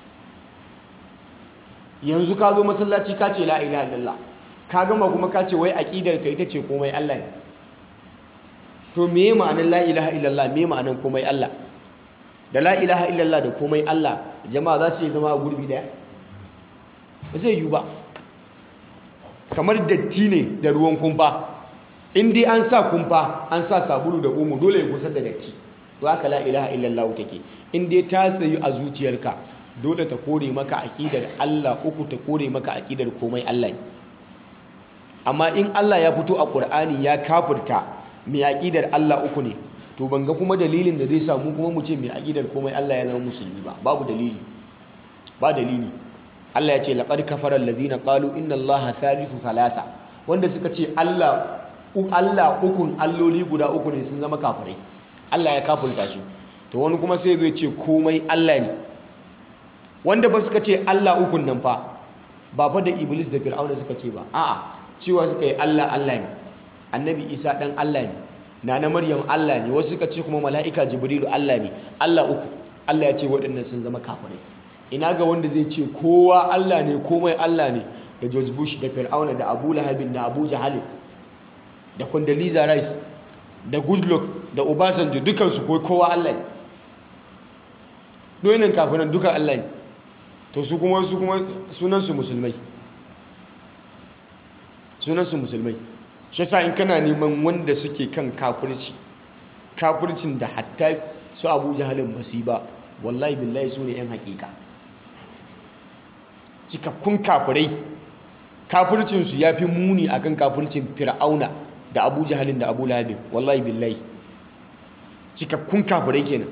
yanzu ka zo masallaci ka ce la ilaha illallah ka gama kuma ka ce wai aqidar ka ita ce komai Allah ne to me ma'anar la ilaha illallah me ma'anar komai Allah da la ilaha illallah da komai Allah jama'a za su yi zama a gurbi daya ba zai yi ba kamar datti ne da ruwan kumfa in dai an sa kumfa an sa sabulu da omo dole ya kusa da datti to haka la ilaha illallah take in dai ta tsayu a zuciyarka dole ta kore maka aqidar Allah uku ta kore maka aqidar komai Allah ne amma in Allah ya fito a Qur'ani ya kafirta mai aqidar Allah uku ne to ban ga kuma dalilin da zai samu kuma mu ce mai aqidar komai Allah ya zama musulmi ba babu dalili ba dalili Allah ya ce laqad kafara alladhina qalu inna Allaha thalithu thalatha wanda suka ce Allah Allah ukun alloli guda uku ne sun zama kafirai Allah ya kafulta su to wani kuma sai zai ce komai Allah ne wanda ba suka ce Allah ukun nan fa ba fa da iblis da fir'auna suka ce ba a'a cewa suka yi Allah Allah ne annabi isa dan Allah ne nana maryam Allah ne wasu suka ce kuma mala'ika jibrilu Allah ne Allah uku Allah ya ce waɗannan sun zama kafirai ina ga wanda zai ce kowa Allah ne komai Allah ne da George Bush da fir'auna da Abu Lahabin da Abu Jahal da Condoleezza Rice da Goodluck da Obasanjo dukansu ko kowa Allah ne doyinan kafinan duka Allah ne to su kuma su kuma sunansu musulmai sunansu musulmai shi yasa in kana neman wanda suke kan kafirci kafircin da hatta su Abu Jahalin basu ba wallahi billahi su ne yan hakika cikakkun kafirai kafircinsu ya fi muni akan kafircin fir'auna da abu jahalin da abu lahabin wallahi billahi cikakkun kafirai kenan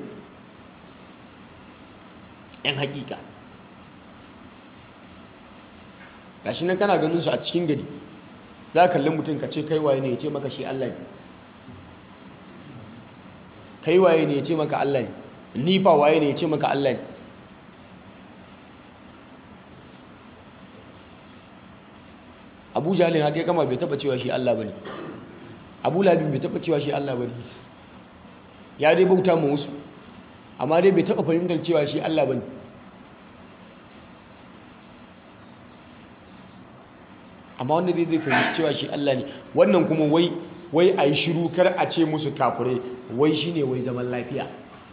yan hakika gashi nan kana ganin su a cikin gari za ka kalli mutum ka ce kai waye ne ya ce maka shi Allah ne kai waye ne ya ce maka Allah ne ni fa waye ne ya ce maka Allah ne abu jalin haka ya kama bai taba cewa shi Allah bane abu labin bai taba cewa shi Allah bane ya dai bauta mu wasu amma dai bai taba fahimtar cewa shi Allah bane amma wanda dai zai fahimci cewa shi Allah ne wannan kuma wai wai a yi shiru kar a ce musu kafirai wai shine wai zaman lafiya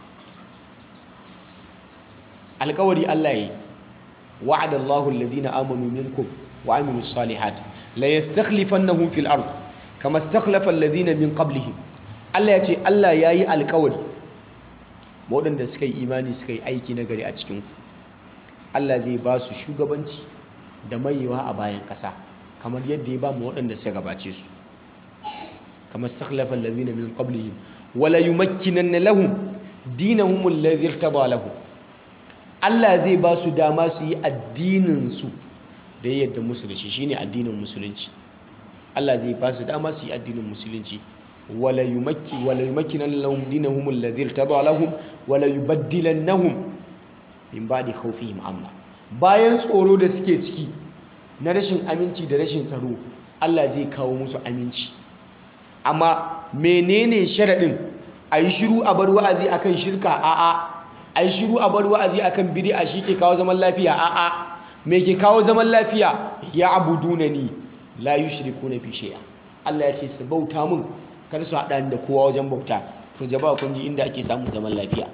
alkawari Allah ya yi wa'adallahu alladhina amanu minkum wa amilus salihat la yastakhlifannahum fil ard kama istakhlafa alladhina min qablihim Allah ya ce Allah yayi alƙawari waɗanda suka yi imani suka yi aiki na gari a cikin ku Allah zai ba su shugabanci da mayewa a bayan ƙasa kamar yadda ya ba mu waɗanda suka gabace su kama istakhlafa alladhina min qablihim wala yumakkinanna lahum dinahum alladhi irtada lahum Allah zai ba su dama su yi addinin su da ya yadda musu da shi shine addinin musulunci Allah zai ba su dama su yi addinin musulunci wala yumakki wala yumakkinan lahum dinahum alladhi irtada lahum wala yubaddilannahum min ba'di khawfihim amna bayan tsoro da suke ciki na rashin aminci da rashin tsaro Allah zai kawo musu aminci amma menene sharadin ayi shiru a bar wa'azi akan shirka a'a ayi shiru a bar wa'azi akan bid'a shi ke kawo zaman lafiya a'a me ke kawo zaman lafiya ya abuduna ni la yushrikuna fi shay'a Allah ya ce su bauta mun kar su hada da kowa wajen bauta to jama'a kun ji inda ake samun zaman lafiya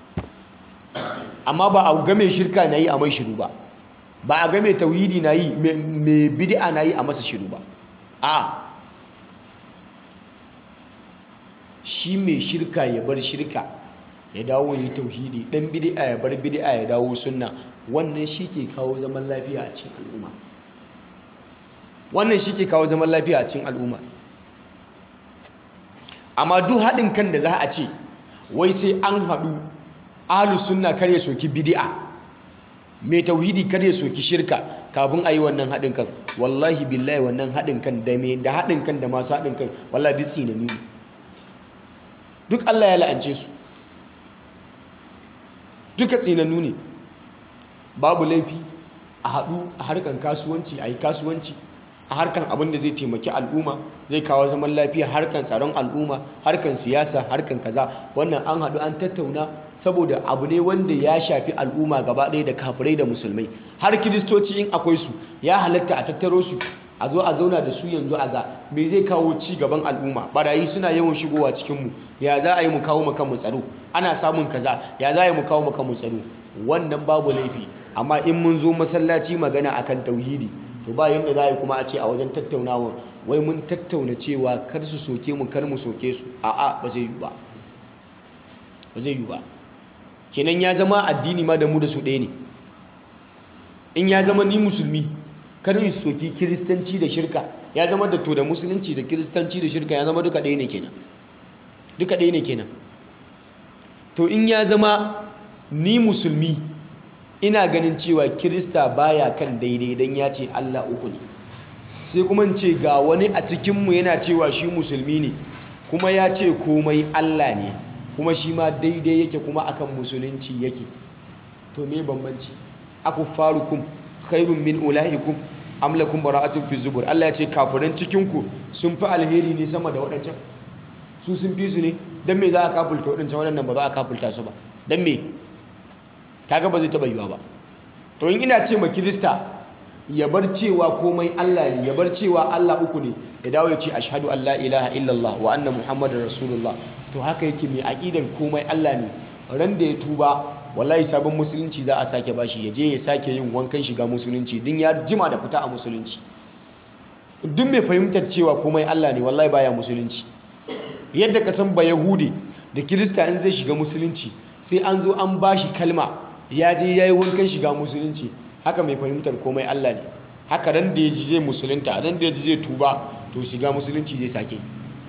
amma ba a game shirka nayi a mai shiru ba ba a game tauhidi nayi me bid'a nayi a masa shiru ba a shi mai shirka ya bar shirka ya dawo yi tauhidi dan bid'a ya bar bid'a ya dawo sunna wannan shi ke kawo zaman lafiya a cikin al'umma wannan shi ke kawo zaman lafiya a cikin al'umma amma duk haɗin kan da za a ce wai sai an haɗu ahlus sunna kar ya soki bid'a mai tauhidi kar ya soki shirka kafin a yi wannan haɗin kan wallahi billahi wannan haɗin kan da me da haɗin kan da masu haɗin kan wallahi duk tsinani ne duk Allah ya la'ance su duka tsinannu ne babu laifi a haɗu a harkar kasuwanci a yi kasuwanci a harkar abin da zai taimaki al'umma zai kawo zaman lafiya harkar tsaron al'umma harkar siyasa harkar kaza wannan an haɗu an tattauna saboda abu ne wanda ya shafi al'umma gaba ɗaya da kafirai da musulmai har kiristoci in akwai su ya halatta a tattaro su a zo a zauna da su yanzu a ga me zai kawo ci gaban al'umma barayi suna yawan shigowa cikinmu ya za a yi mu kawo maka mu tsaro ana samun kaza ya za a yi mu kawo maka mu tsaro wannan babu laifi amma in mun zo masallaci magana akan tauhidi to ba yanda za a yi kuma a ce a wajen tattaunawa wai mun tattauna cewa kar su soke mu kar mu soke su a'a ba zai yi ba ba zai yi ba kenan ya zama addini ma da mu da su ɗaya ne in ya zama ni musulmi kar in soki kiristanci da shirka ya zama da to da musulunci da kiristanci da shirka ya zama duka ɗaya ne kenan duka ɗaya ne kenan to in ya zama ni musulmi ina ganin cewa kirista baya kan daidai don ya ce Allah uku ne sai kuma in ce ga wani a cikinmu yana cewa shi musulmi ne kuma ya ce komai Allah ne kuma shi ma daidai yake kuma akan musulunci yake to me bambanci akuffarukum khairun min ulaikum am lakum bara'atun fi zubur Allah ya ce kafiran cikin ku sun fi alheri ne sama da waɗancan su sun fi su ne dan me za a kafulta waɗancan waɗannan ba za a kafulta su ba dan me kaga ba zai taɓa yiwa ba to in ina ce ma kirista ya bar cewa komai Allah ne ya bar cewa Allah uku ne ya dawo ya ce ashhadu an la ilaha illallah wa anna muhammadar rasulullah to haka yake mai aqidar komai Allah ne ran da ya tuba wallahi sabon musulunci za a sake bashi ya je ya sake yin wankan shiga musulunci din ya jima da fita a musulunci duk mai fahimtar cewa komai Allah ne wallahi baya musulunci yadda ka san ba yahudi da kirista in zai shiga musulunci sai an zo an bashi kalma ya je yayi wankan shiga musulunci haka mai fahimtar komai Allah ne haka ran da ya ji zai musulunta ran da ya ji zai tuba to shiga musulunci zai sake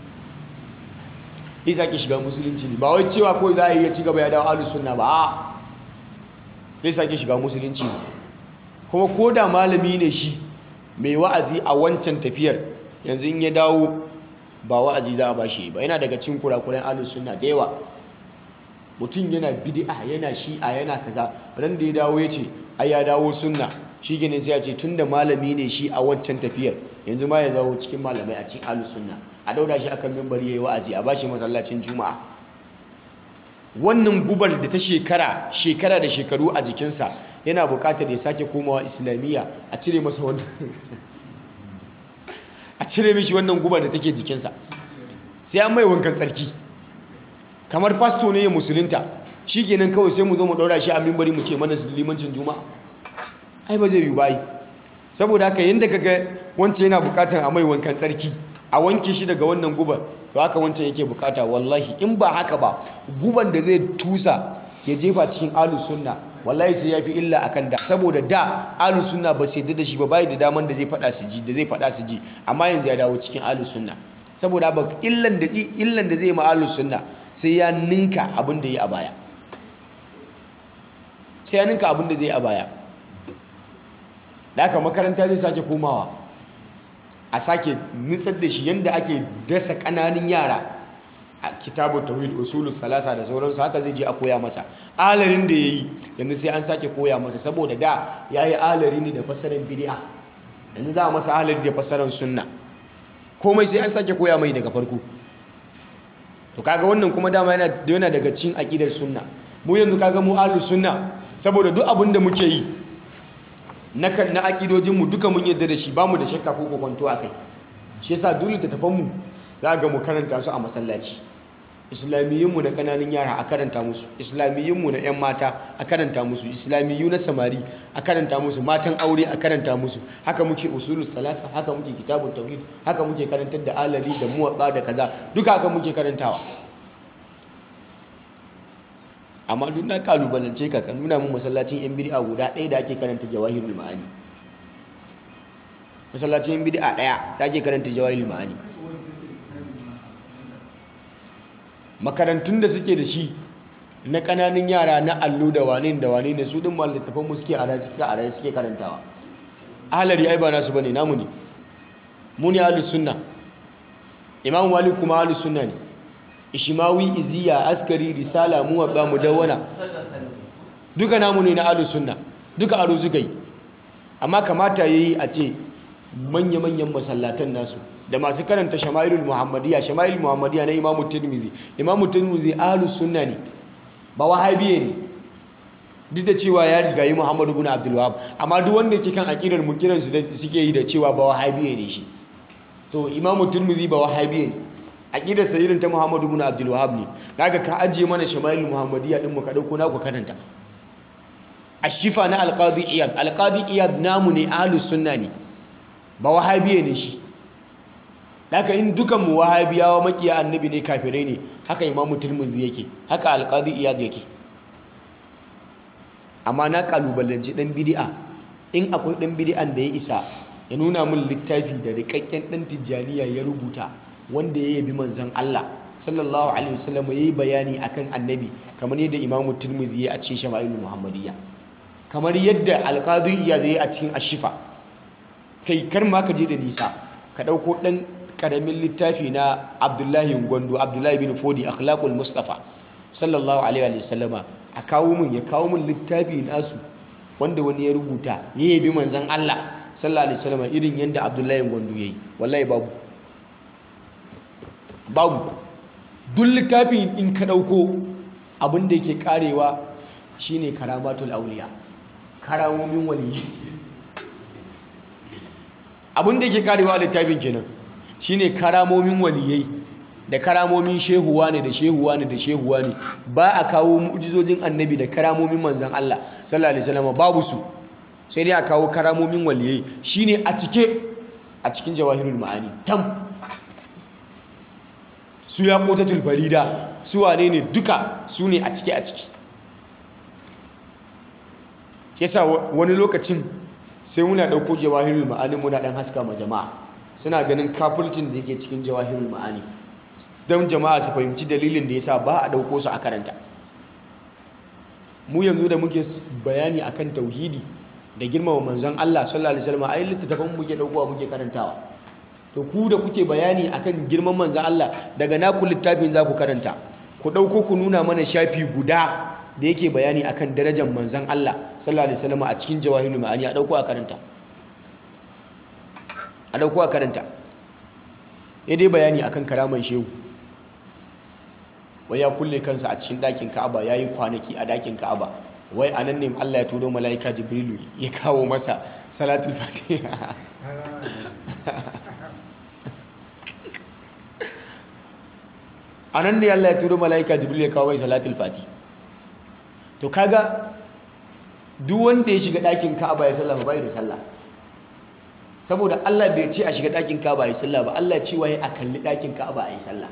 zai sake shiga musulunci ne ba wai cewa kawai za a yi ya ci gaba ya dawo ahlus sunna ba a zai sake shiga musulunci ne kuma ko da malami ne shi mai wa'azi a wancan tafiyar yanzu in ya dawo ba wa'azi za a ba shi ba yana daga cikin kurakuran ahlus sunna da yawa mutum yana bid'a yana shi'a yana kaza ran da ya dawo ya ce ai ya dawo sunna shi ginin sai ya ce tunda malami ne shi a wancan tafiyar yanzu ma ya zawo cikin malamai a cikin ahlus sunna a dauda shi akan mimbari yayi wa'azi a bashi masallacin juma'a wannan gubar da ta shekara shekara da shekaru a jikinsa yana buƙatar ya sake komawa islamiyya a cire masa wannan a cire mishi wannan gubar da take jikinsa sai an mai wankan tsarki kamar fasto ne ya musulunta shi kenan kawai sai mu zo mu ɗaura shi a mimbari mu ce mana limancin juma'a ai ba zai yi bayi saboda haka yadda ka ga wancan yana bukatar a mai wankan tsarki a wanke shi daga wannan guban to haka wancan yake bukata wallahi in ba haka ba guban da zai tusa ya jefa cikin alu sunna wallahi sai ya fi illa akan da saboda da alu sunna ba sai da shi ba bai da daman da zai fada su ji da zai fada su ji amma yanzu ya dawo cikin alu sunna saboda ba illan da illan da zai ma alu sunna sai ya ninka abin da ya a baya sai ya ninka abin da zai a baya da aka makaranta zai sake komawa a sake nutsar da shi yadda ake dasa ƙananin yara a kitabu tawhid usulul salasa da sauransu haka zai je a koya masa alarin da yayi yanzu sai an sake koya masa saboda da yayi alari ne da fasaran bid'a yanzu za a masa alari da fasaran sunna komai sai an sake koya mai daga farko to kaga wannan kuma dama yana yana daga cikin aqidar sunna mu yanzu kaga mu ahlus sunna saboda duk abin da muke yi na kan na akidojin mu duka mun yadda da shi bamu da shakka ko kokonto akai shi yasa dole ta tafan mu za ga mu karanta su a masallaci islamiyyun mu na kananan yara a karanta musu islamiyyun mu na yan mata a karanta musu islamiyyu na samari a karanta musu matan aure a karanta musu haka muke usulul salasa haka muke kitabut tauhid haka muke karantar da alari da muwatta da kaza duka haka muke karantawa amma duk na kalubalance ka ka nuna mun masallacin yan bid'a guda ɗaya da ake karanta jawahirul ma'ani masallacin yan bid'a ɗaya da ake karanta jawahirul ma'ani makarantun da suke da shi na ƙananan yara na allo da wane da wane ne su din littafan mu suke a suke a suke karantawa ahlari ai ba nasu bane namu ne mu ne ahlus sunna imam malik kuma ahlus sunna ne ishimawi iziya askari risala muwabba mudawwana duka namu ne na ahlus sunna duka aro suka yi amma kamata yayi a ce manya-manyan masallatan nasu da masu karanta shama'ilul muhammadiyya shama'ilul muhammadiyya na imamu tirmidhi imamu tirmidhi ahlus sunna ne ba wahabiye ne duk da cewa ya riga yi muhammadu bin abdul wahab amma duk wanda yake kan aqidar mu kiran su suke yi da cewa ba wahabiye ne shi to imamu tirmidhi ba wahabiye ne aqidar sa irin ta muhammadu bin abdul wahab ne kaga ka ajiye mana shama'ilul muhammadiyya din mu ka dauko na ku karanta ashifa na alqadi iyad alqadi iyad namu ne ahlus sunna ne ba wahabiye ne shi haka in dukan mu wahabiyawa makiya annabi ne kafirai ne haka imamu tirmidhi yake haka alqadi iyad yake amma na kalubalanci dan bid'a in akwai dan bid'an da ya isa ya nuna min littafi da rikakken dan tijjaniya ya rubuta wanda ya yabi manzon Allah sallallahu alaihi wasallam yayi bayani akan annabi kamar yadda imamu tirmidhi ya a cikin shama'ilul muhammadiyya kamar yadda alqadi iyad ya a cikin ashifa kai kar ma ka je da nisa ka ɗauko ɗan ƙaramin littafi na abdullahi gwandu abdullahi bin fodi akhlaqul mustafa sallallahu alaihi wa sallama a kawo min ya kawo min littafi nasu wanda wani ya rubuta ya yabi manzon Allah sallallahu alaihi wa sallama irin yadda Abdullahi Gwandu yayi wallahi babu babu duk littafi in ka dauko abin da yake karewa shine karamatul auliya karamomin waliyi abin da yake karewa a littafin kenan shine karamomin waliyai da karamomin shehuwa ne da shehuwa ne da shehuwa ne ba a kawo mu'jizojin annabi da karamomin manzan Allah sallallahu alaihi wasallam babu su sai dai a kawo karamomin waliyai shine a cike a cikin jawahirul ma'ani tam su ya kotatul farida su wane ne duka su ne a cike a ciki yasa wani lokacin sai muna ɗauko jawahirul ma'ani muna ɗan haska ma jama'a suna ganin kafulcin da yake cikin jawahirul ma'ani don jama'a su fahimci dalilin da yasa ba a ɗauko su a karanta mu yanzu da muke bayani akan tauhidi da girmama manzon Allah sallallahu alaihi wasallam ai littattafan muke ɗaukowa muke karantawa to ku da kuke bayani akan girman manzon Allah daga naku littafin za ku karanta ku ɗauko ku nuna mana shafi guda da yake bayani akan darajar manzon Allah sallallahu alaihi wasallam a cikin jawahirul ma'ani a ɗauko a karanta a ɗauko a karanta ya dai bayani akan karaman shehu wai ya kulle kansa a cikin ɗakin ka'aba ya yi kwanaki a ɗakin ka'aba wai a nan ne allah ya turo mala'ika jibrilu ya kawo masa salatul fatiha a nan ne allah ya turo mala'ika jibrilu ya kawo mai salatul fati to kaga duk wanda ya shiga ɗakin ka'aba ya sallama bai da sallah saboda Allah bai ce a shiga ɗakin Ka'aba a yi sallah ba Allah cewa ya a kalli ɗakin Ka'aba a yi sallah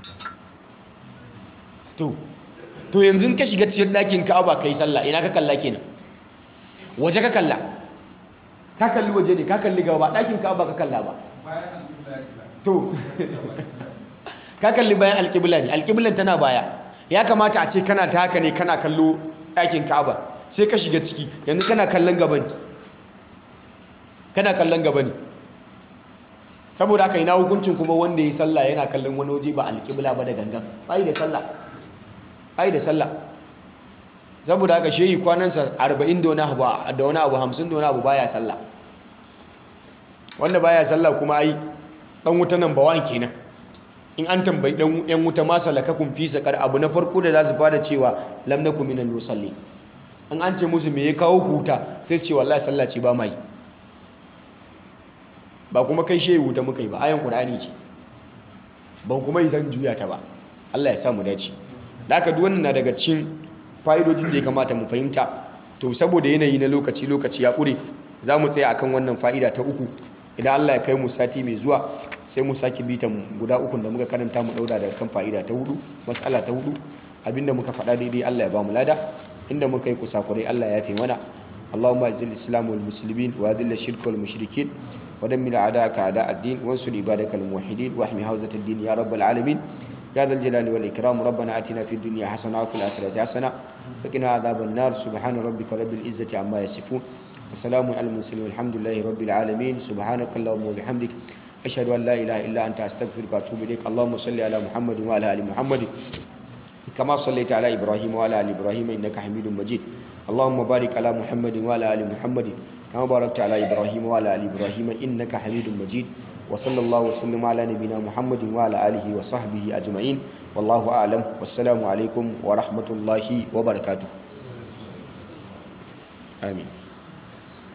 to to yanzu ka shiga cikin ɗakin Ka'aba ka yi sallah ina ka kalla kenan waje ka kalla ka kalli waje ne ka kalli gaba ba ɗakin Ka'aba ka kalla ba to ka kalli bayan alƙibla ne alƙiblan tana baya ya kamata a ce kana ta haka ne kana kallo ɗakin Ka'aba sai ka shiga ciki yanzu kana kallon gaban kana kallon gaba ne saboda haka ina hukuncin kuma wanda ya yi sallah yana kallon wani waje ba alƙibla ba da gangan ai da sallah ai da sallah saboda haka shehi kwanansa 40 da wani abu da wani abu 50 da wani abu baya sallah wanda baya sallah kuma ai dan wuta nan bawan kenan in an tambayi dan yan wuta ma salakakum fi saqar abu na farko da za su fara cewa lam nakum minal musallin an an ce musu me ya kawo huta sai su ce wallahi sallah ce ba mai ba kuma kai shehu wuta muka yi ba ayan qur'ani ce ban kuma yi zan juya ta ba Allah ya sa mu dace da haka duk wannan na daga cikin fa'idojin da ya kamata mu fahimta to saboda yanayi na lokaci lokaci ya ƙure za mu tsaya akan wannan fa'ida ta uku idan Allah ya kai mu sati mai zuwa sai mu sake bitan guda ukun da muka karanta mu daura daga kan fa'ida ta hudu mas'ala ta hudu abinda muka faɗa daidai Allah ya ba mu lada inda muka yi kusakurai Allah ya fi mana اللهم اعز الاسلام والمسلمين واذل الشرك والمشركين ودمر اعداءك اعداء الدين وانصر عبادك الموحدين واحمي حوزه الدين يا رب العالمين يا ذا الجلال والاكرام ربنا اتنا في الدنيا حسنه وفي الاخره حسنه وقنا عذاب النار سبحان ربك رب العزه عما يصفون وسلام على المرسلين والحمد لله رب العالمين سبحانك اللهم وبحمدك اشهد ان لا اله الا انت استغفرك واتوب اليك اللهم صل على محمد وعلى ال محمد كما صليت على ابراهيم وعلى ال ابراهيم انك حميد مجيد اللهم بارك على محمد وعلى ال محمد كما باركت على ابراهيم وعلى ال ابراهيم انك حميد مجيد وصلى الله وسلم على نبينا محمد وعلى اله وصحبه اجمعين والله اعلم والسلام عليكم ورحمه الله وبركاته امين